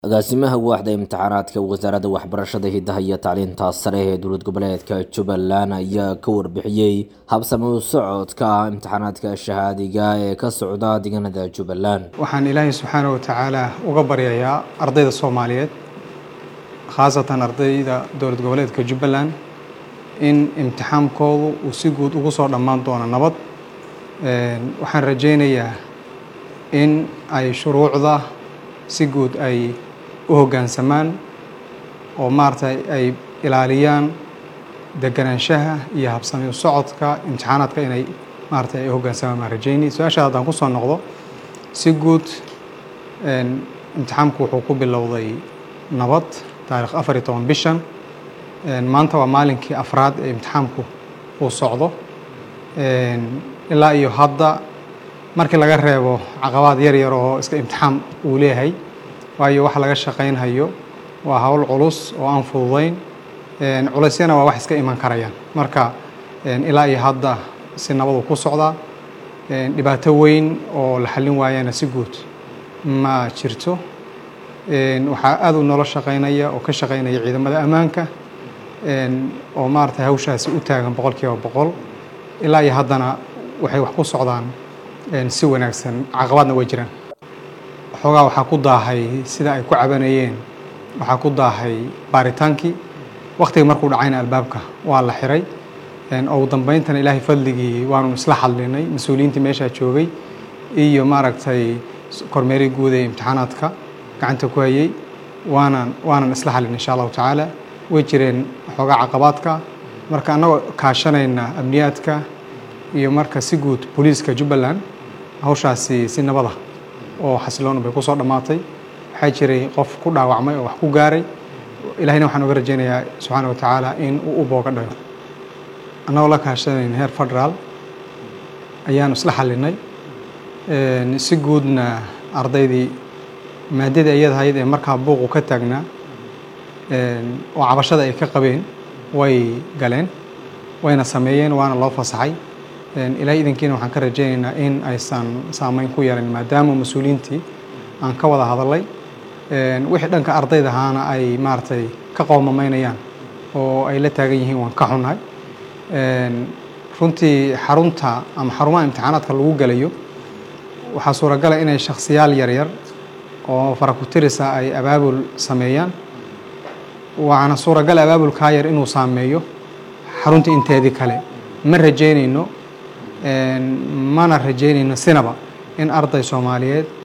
agaasimaha waaxda imtixaanaadka wasaaradda waxbarashada hidaha iyo tacliinta sare ee dowlad goboleedka jubbaland ayaa ka warbixiyey habsami u socodka imtixaanaadka shahaadiga ee ka socda deegaanada jubbaland waxaan ilaahay subxaana wa tacaala uga baryayaa ardayda soomaaliyeed khaasatan ardayda dowlad goboleedka jubbaland in imtixaankoodu uu si guud ugu soo dhammaan doono nabad waxaan rajaynayaa in ay shuruucda si guud ay u hoggaansamaan oo maaragtay ay ilaaliyaan deganaanshaha iyo habsami u socodka imtixaanaadka inay maaragtay ay u hoggaansamaan baan rajaynay su-aasha haddaan ku soo noqdo si guud imtixaanku wuxuu ku bilowday nabad taarikh afar iyo toban bishan maanta waa maalinkii afraad ee imtixaamku uu socdo ilaa iyo hadda markii laga reebo caqabaad yar yar oo iska imtixaam uu leeyahay waayo waxa laga shaqaynhayo waa hawl culus oo aan fududayn culeysyana waa wax iska iman karayaan marka ilaa iyo hadda si nabadu ku socdaa dhibaato weyn oo la xallin waayana si guud ma jirto waxaa aad u nolo shaqaynaya oo ka shaqaynaya ciidamada ammaanka oo maaragtay hawshaasi u taagan boqol kiiba boqol ilaa iyo haddana waxay wax ku socdaan si wanaagsan caqabaadna way jiraan xoogaa waxaa ku daahay sida ay ku cabanayeen waxaa ku daahay baaritaankii wakhtiga markuu dhacayna albaabka waa la xiray ugu dambeyntana ilaahay fadligii waanu isla hadlinay mas-uuliyiintii meeshaa joogay iyo maaragtay kormeerii guud ee imtixaanaadka gacanta ku hayay waanan waanan isla hadlin insha allahu tacaala way jireen xoogaa caqabaadka marka annagoo kaashanayna amniyaadka iyo marka si guud booliiska jubbaland hawshaasi si nabada oo xasiloon bay ku soo dhammaatay waxaa jiray qof ku dhaawacmay oo wax ku gaaray ilahayna waxaan uga rajaynayaa subxaana wa tacaala in uu u booga dhayo annagoo la kaashanayn heer federaal ayaanu isla xallinay si guudna ardaydii maadadii ayada ahayd ee markaa buuqu ka taagnaa oo cabashada ay ka qabeen way galeen wayna sameeyeen waana loo fasaxay ilaahay idankiina waxaan ka rajaynaynaa in aysan saameyn ku yeelan maadaama mas-uuliyiintii aan ka wada hadalay wixii dhanka ardayda ahaana ay maaragtay ka qoomamaynayaan oo ay la taagan yihiin waan ka xunnahay runtii xarunta ama xarumaha imtixaanaadka lagu gelayo waxaa suuragala inay shakhsiyaal yaryar oo farakutirisa ay abaabul sameeyaan waana suuragal abaabulkaa yar inuu saameeyo xarunta inteedii kale ma rajaynayno mana rajaynayno sinaba in arday soomaaliyeed